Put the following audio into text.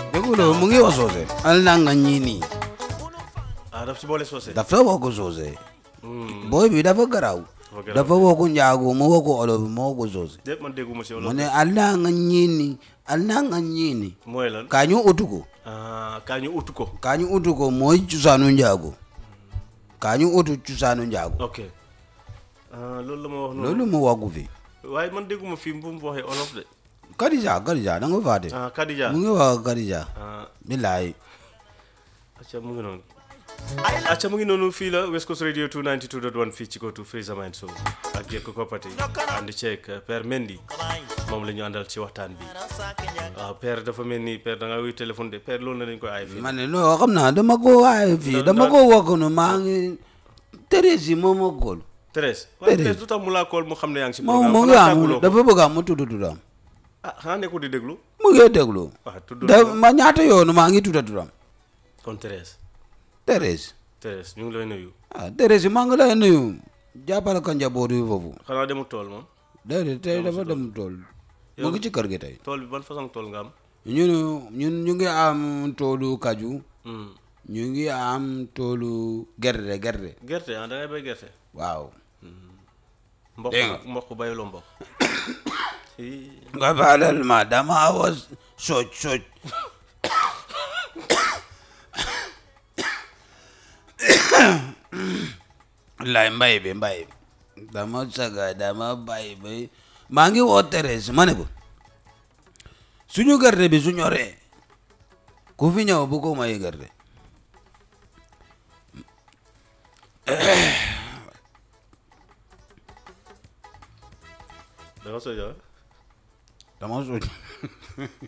dégguloo mu ngi wax soose al na nga ñii nii ah daf si boole soose dafa woo ko soose booy bi dafa garaaw Dafa garaaw. dafa woo ko njaago mu woo ko olof mu woo ko soose déet man dégguma si mu wolof ne al na nga ñii nii al na nga ñii nii mooy lan kaa ñu utu ko ah kaa ñu utu ko kaa ñu utu ko mooy cosaanu njaago kaa ñu utu cosaanu njaago ok ah loolu la ma wax noonu loolu mu waggu fi waaye man dégguma fii bu mu waxee olof de Kadija Kadija da nga faate ah Kadija mu ngi wax Kadija ah billaay acca mu ngi noonu acca mu ngi noonu fii la West Coast Radio 292.1 fii ci kootu Freeza Mind Show ak Jekko Koppati ànd ceeg Père Mendy moom la ñu àndal ci waxtaan bi waaw Père dafa mel ni Père da nga wuy téléphone de Père loolu na dañ koy aay fii ma ne non xam naa dama ko waaye fii dama ko wakk nu maa ngi Thérèse moo ma kool Thérèse waaye Thérèse. Thérèse lu tax mu laa kool mu xam ne yaa ngi si moom programme mu ngi xanaa am tàgguloo ko dafa bëgg am mu tudd turam ah xanaa nekkul di déglu mu ngi déglu waaw tudd da ma ñaata yoonu maa ngi tudda turam kon Thérèse Thérèse Thérèse ñu ngi lay nuyu ah Thérèse maa ngi lay nuyu jàppale ka njaboot yi foofu xanaa demul tool moom déedéet tey dafa dem tool mu ngi ci kër gi tey tool bi ban façon tool nga am ñun ñun ñu ngi am toolu kaju Hmm. ñu ngi am toolu gerte gerte gerte ah da ngay bay gerte waaw mboq Dégg nga. mboq bayuloo mboq Ii. nga baalal ma dama was soj soj lay mbay bi mbay bi dama saga dama bay bi maa ngi woo Thérèse ma ne ko suñu gerte bi su ñoree ku fi ñëw bu ko may gerte da nga soja dama soj